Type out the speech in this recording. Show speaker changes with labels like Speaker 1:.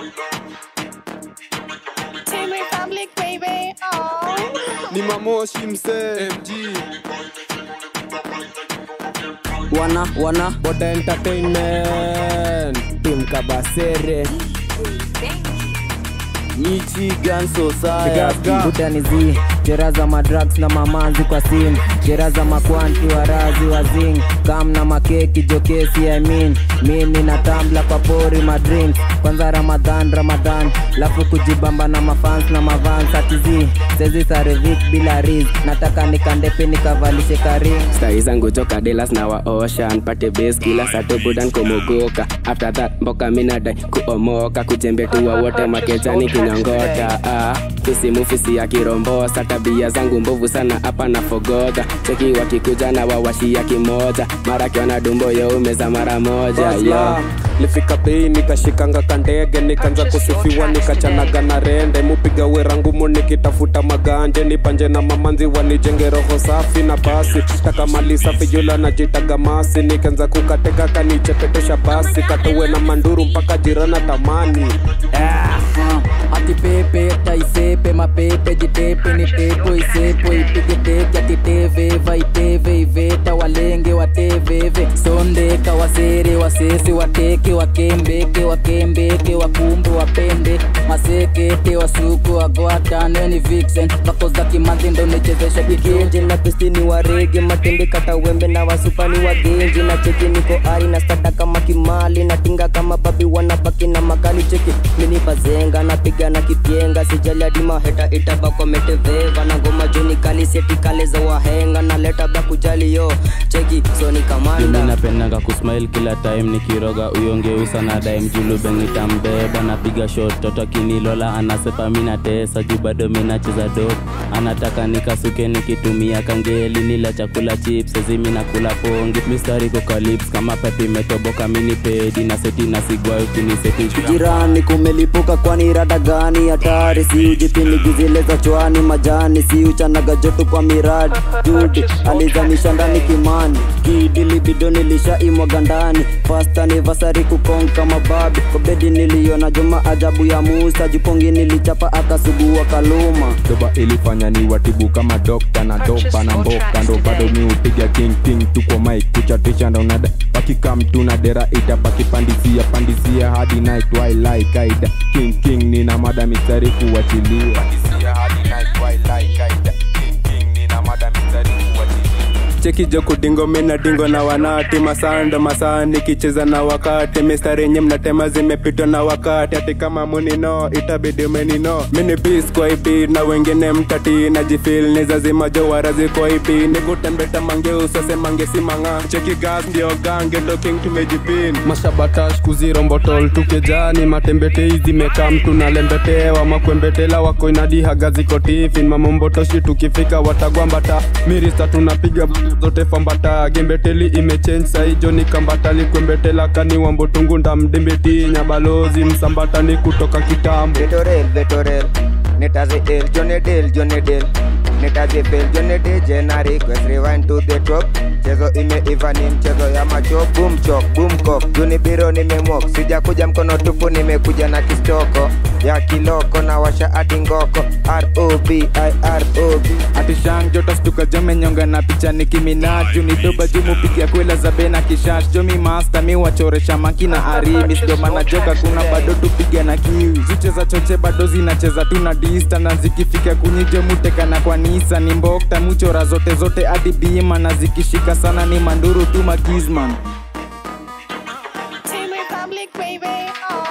Speaker 1: Team Republic, baby. Oh.
Speaker 2: ni mamoshi msee mg
Speaker 3: wana wana
Speaker 2: boda entertainment
Speaker 3: tim kabasere michigan
Speaker 2: Gas, gas.
Speaker 3: society chera za madrugs na mamanzi kwa simu chera za makwanti warazi wazing kam na makeki jokesi I mean. mimi na tambla kwa pori madrinks kwanza ramadhan ramadhan lafu kujibamba na mafans na mavans atizi sezi sarevik bila riz nataka nikandepe nikavalishe karing
Speaker 4: stai zangu joka delas na waosha npate base kila sato budan kumogoka after that mboka minadai kuomoka kujembetua wote makejani kinyongota ah, tusimufisi ya kirombosa tabia zangu mbovu sana hapa na fogodha cheki wakikuja na wawashia kimoja mara kiona dumbo yeumeza mara moja yo
Speaker 2: lifika bei nikashikanga kandege nikaanza kusifiwa nikachanaga na rende mupiga wera ngumu nikitafuta maganje nipanje na mamanzi wanijenge roho safi na basi taka mali safi jula najitaga masi nikaanza kukateka kanichepetesha basi katowe na manduru mpaka jirana tamani
Speaker 3: ati pepe taisepe mapepe jitepe ni tepo isepo ipige teke ati teveva iteve iveta walenge wateveve sondeka wasere wasese wateke wakembeke wakembeke wakumbe wapende masekete wasuku wagwatane ni vixen vako za kimanzi ndo nichezeshe kigenji na pistini warege matende kata wembe na wasupani wagenji na cheki niko ari na stada kama kimali na tinga kama babi wanabaki na makali cheki mini bazenga napiga na kipyenga sijali hadi maheta itabakometeveva na ngoma joni kali seti kale za wahenga na leta bla kujali yo cheki soni
Speaker 5: mimi
Speaker 3: kamanda
Speaker 5: napendanga kusmile kila time nikiroga uyongeusa na daim julube nitambeba napiga shot toto akinilola anasepa mina tesa juu bado minacheza dop anataka nikasuke nikitumia kangeli nila chakula chips ezimi nakula pongi mistari kokalips kama pepi imetoboka mini pedi na seti na sigwa ukiniseti
Speaker 3: jirani kumelipuka kwani rada gani hatari si ujipini gizile za chwani majani si uchanaga joto kwa miradi judi alizanisha ndani kimani kidilibido nilishaimwaga ndani fasta nivasari kukonka mababi kobedi niliona juma ajabu ya musa jupongi nilichapa akasugua kaluma
Speaker 6: doba ilifanya ni watibu kama dokta na doba na mboka ndo bado mi upiga king king tuko mike kuchatisha ndo nada wakika mtu na dera itapaki pandisia pandisia hadi night twilight kaida king king nina mada mistari kuwachilia pandisia hadi night twilight kaida king king nina mada mistari kuwachilia
Speaker 2: cheki joko dingo mina dingo na wanati masando masaa nikicheza na wakati mistari nye mnatema zimepitwa na wakati hati kama munino itabidi menino mini bis kwa ipi na wengine mtati na jifil nizazima jowarazi kwa ipi nikutembeta mange usase mange simanga cheki gas ndio gange ndo king tumejipin mashabatash kuzirombotol tukejani matembetei zimekam tunalembetewa makwembetela wako inadihaga ziko tifin mamombotoshi tukifika watagwambata mirista tunapiga zote fambata gembeteli imechange saijo ni kambatali kwembetela kani wambotungu ndamdimbeti nyabalozi msambatani kutoka kitambo
Speaker 7: Vetorel, Vetorel, netaze el, Johnny Del, Johnny Del, netaze fel, Johnny Del, Jenna request, rewind to the top. Chezo imeiva ni mchezo ya macho, boom chok, boom cock, Juni biro nimemok, sija kuja mkono tupu, nimekuja na kistoko ya kiloko na washa hadi ngoko, R-O-B-I-R-O-B.
Speaker 8: atishang joto stuka jomenyonga na picha ni kiminaju ni doba jumu pigia kwela za bena kishash jomi master mi wachoresha maki na arimi sidomana joka kuna bado tupiga na kiu zicheza choche bado zinacheza tu na dista na zikifika kunyije mutekana kwa nisa ni mbokta muchora zote zote hadi bima na zikishika sana ni manduru tu magizman
Speaker 1: Team Republic, baby. Oh.